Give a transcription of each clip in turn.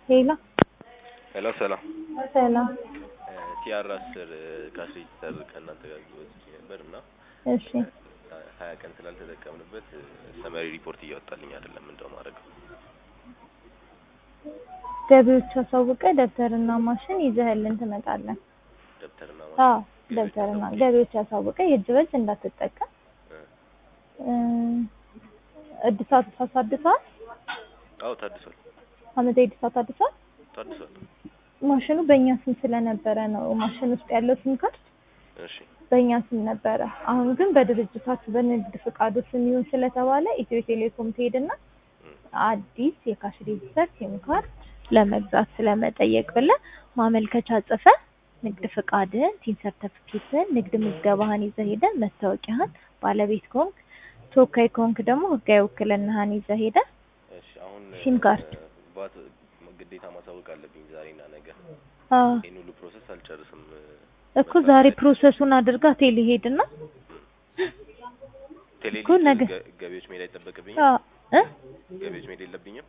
ሄሎ ሄሎ ሰላም ሰላም። ቲአር አስር ካሽ ሬጂስተር ከእናንተ ጋር ወስጄ ነበር እና እሺ ሀያ ቀን ስላልተጠቀምንበት ሰመሪ ሪፖርት እያወጣልኝ አይደለም። እንደው ማድረገው ገቢዎች አሳውቀ ደብተርና ማሽን ይዘህልን ትመጣለን። ደብተርና አዎ ደብተርና ገቢዎች አሳውቀ የእጅ በእጅ እንዳትጠቀም እ እድሳት ታሳድሳል። አዎ ታድሷል አመታዊ እድሳት አድሳል። ታድሷል። ማሽኑ በእኛ ስም ስለነበረ ነው። ማሽን ውስጥ ያለው ሲም ካርድ እሺ በእኛ ስም ነበረ። አሁን ግን በድርጅታችሁ በንግድ ፍቃዱ ስም ይሁን ስለተባለ ኢትዮ ቴሌኮም ትሄድና አዲስ የካሽ ሬጂስተር ሲም ካርድ ለመግዛት ስለመጠየቅ ብለህ ማመልከቻ ጽፈህ ንግድ ፍቃድህን፣ ቲን ሰርተፊኬትህን፣ ንግድ ምዝገባህን ይዘህ ሄደህ መታወቂያህን፣ ባለቤት ከሆንክ ተወካይ ከሆንክ ደግሞ ህጋዊ ውክልናህን ይዘህ ሄደህ እሺ አሁን ሲም ካርድ ባት ግዴታ ማሳወቅ አለብኝ ዛሬና ነገ። አዎ ይህን ሁሉ ፕሮሰስ አልጨርስም። እኮ ዛሬ ፕሮሰሱን አድርጋ ቴሌ ሄድና ቴሌ እኮ ነገ- ገ- ገቢዎች መሄድ አይጠበቅብኝም። አዎ እ ገቢዎች መሄድ የለብኝም።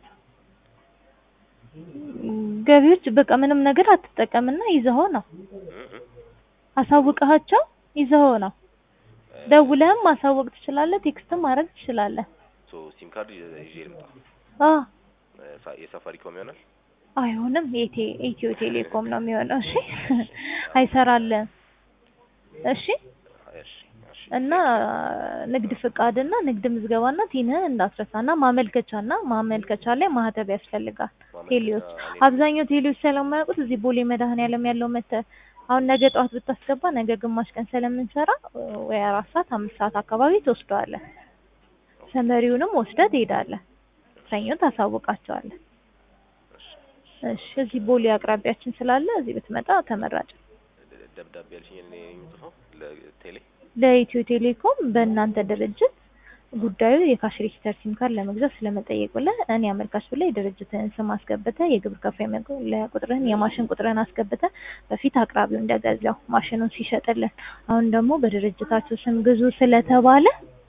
ገቢዎች በቃ ምንም ነገር አትጠቀምና ይዘኸው ነው እ- እ። አሳውቀሃቸው ይዘኸው ነው። ደውለህም ማሳወቅ ትችላለህ፣ ቴክስትም ማድረግ ትችላለህ። ሶ ሲም ካርድ ይዤ ይዤ ልምጣ። አዎ ሳ- የሳፋሪኮም ይሆናል። አይሆንም፣ የቴ ኢትዮ ቴሌኮም ነው የሚሆነው። እሺ አይሰራልህም። እሺ እሺ እሺ እና ንግድ ፍቃድና ንግድ ምዝገባና ቲንህን እንዳትረሳና ማመልከቻና ማመልከቻ ላይ ማህተብ ያስፈልጋል። ቴሌዎች አብዛኛው ቴሌዎች ስለማያውቁት እዚህ ቦሌ መድኃኔዓለም ያለው መተ አሁን ነገ ጠዋት ብታስገባ ነገ ግማሽ ቀን ስለምንሰራ ወይ አራት ሰዓት አምስት ሰዓት አካባቢ ትወስደዋለህ። ሰመሪውንም ወስደህ ትሄዳለህ። ሰኞ ታሳውቃቸዋለህ። እሺ እዚህ ቦሌ አቅራቢያችን ስላለ እዚህ ብትመጣ ተመራጭ ነው። ደ- ደብዳቤ ያልሽኝ እኔ ነኝ የምጽፈው ለቴሌ ለኢትዮ ቴሌኮም በእናንተ ድርጅት ጉዳዩ የካሽ ሬጂስተር ሲም ካርድ ለመግዛት ስለመጠየቅ ብለህ እኔ አመልካች ብለህ የድርጅትህን ስም አስገብተህ የግብር ከፋይ መለያ ቁጥርህን የማሽን ቁጥርህን አስገብተህ በፊት አቅራቢው እንደገዛው ማሽኑን ሲሸጥልን አሁን ደግሞ በድርጅታችሁ ስም ግዙ ስለተባለ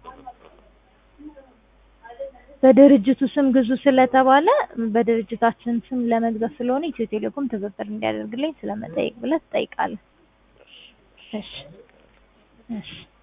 በድርጅቱ ስም ግዙ ስለተባለ በድርጅታችን ስም ለመግዛት ስለሆነ ኢትዮ ቴሌኮም ትብብር እንዲያደርግልኝ ስለመጠየቅ ብለህ ትጠይቃለህ። እሺ እሺ